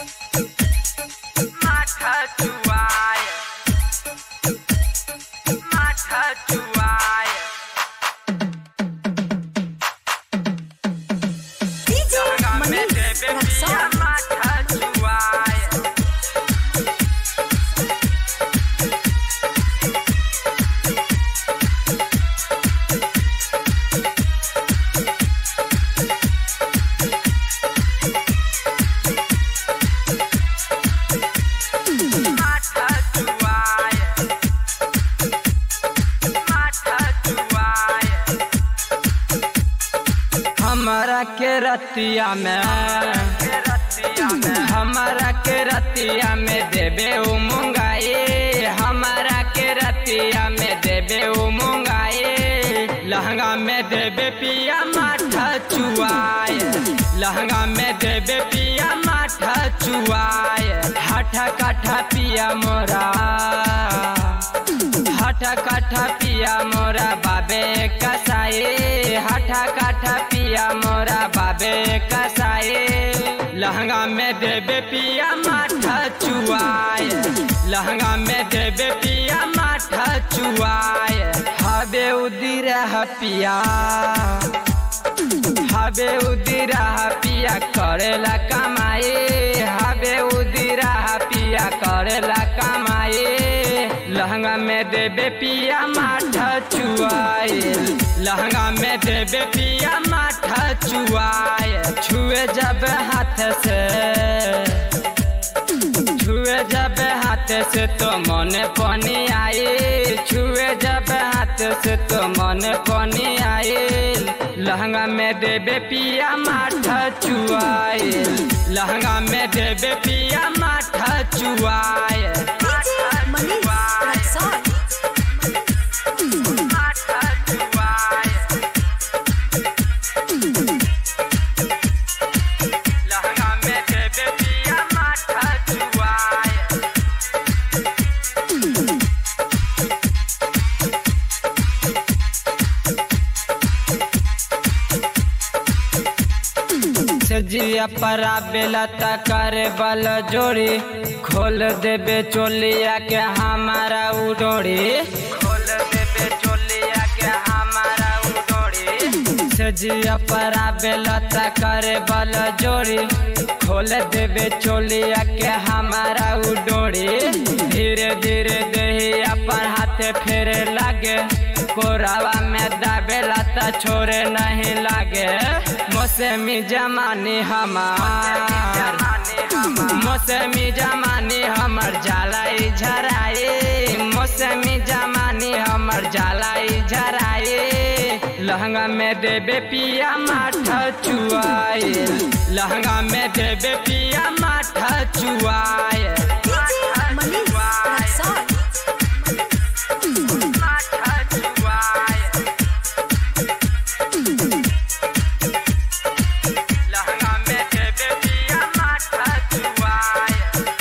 माथा चुआए माथा चुआए DJ लहंगा में Manish देवे पिया Raksol. माथा चुआए माथा चुआए माथा चुआए हमारा के रतिया में हमारा के रतिया में देबे उ मुंगाए हमारा के रतिया में देबे उ मुंगाए लहंगा में देबे पिया माथा चुआए लहंगा में देबे पिया माथा चुआए हाथा काठा पिया मोरा हठा काठा पिया मोरा बाबे कसाए हठा काठा पिया मोरा बाबे कसाए लहंगा में देबे पिया माथा चुआए लहंगा में देबे पिया माथा चुआए हबे उदिर पिया हबे उदिरा पिया करेला कमाए हबे उदिरा पिया करेला कमाए लहंगा में देबे पिया माथा चुआए लहंगा में देबे पिया माथा चुआए छुए जब हाथ से छुए जब हाथ से तो मन पानी आए छुए जब हाथ से तो मन पानी आए लहंगा में देबे पिया माथा चुआए लहंगा में देबे पिया माथा चुआए DJ Manish Raksol. माथा चुआए लहंगा में देबे पिया माथा चुआए सजिया परा बेला करे बल जोड़ी खोल देबे चोलिया के हमारा उडोरी खोल देबे चोलिया के हमारा उडोरी सजिया परा बेला करे बल जोड़ी खोल देबे चोलिया के हमारा उडोरी धीरे धीरे दही अपन हाथे फेरे लागे कोरावा में दाबेला त छोरे नहीं लागे मौसमी जमानी हमार मौसमी जमानी हमर जलाई झराए मौसमी जमानी हमर जलाई झराए लहंगा में देबे पिया माथा चुआए लहंगा में देबे पिया माथा चुआए DJ Manish Raksol. माथा चुआए लहंगा में देबे पिया माथा चुआए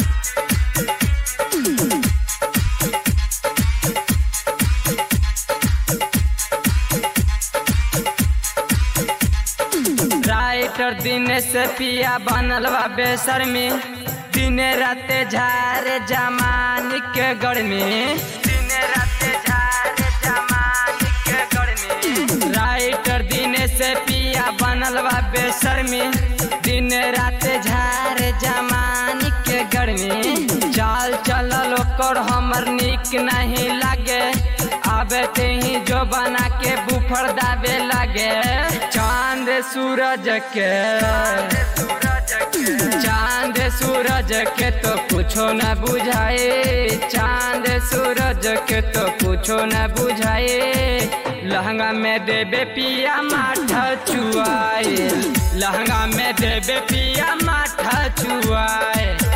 राइटर दिन से पिया बनल बा बेसरमी दिन राते झारे जमानी के गर्मी दिन रात झारे जमानी के गर्मी राइटर दिन से पिया बनल बा बेसरमी दिन रात झारे जमानी के गर्मी चाल चलल ओकर हमर निक नहीं लागे आबे ते ही जो बना के बुफर दाबे लागे चांद सूरज के सूरज के चांद सूरज के तो कुछो न बुझाए चांद सूरज के तो कुछो न बुझाए लहंगा में देबे पिया माथा चुआए लहंगा में देबे पिया माथा चुआए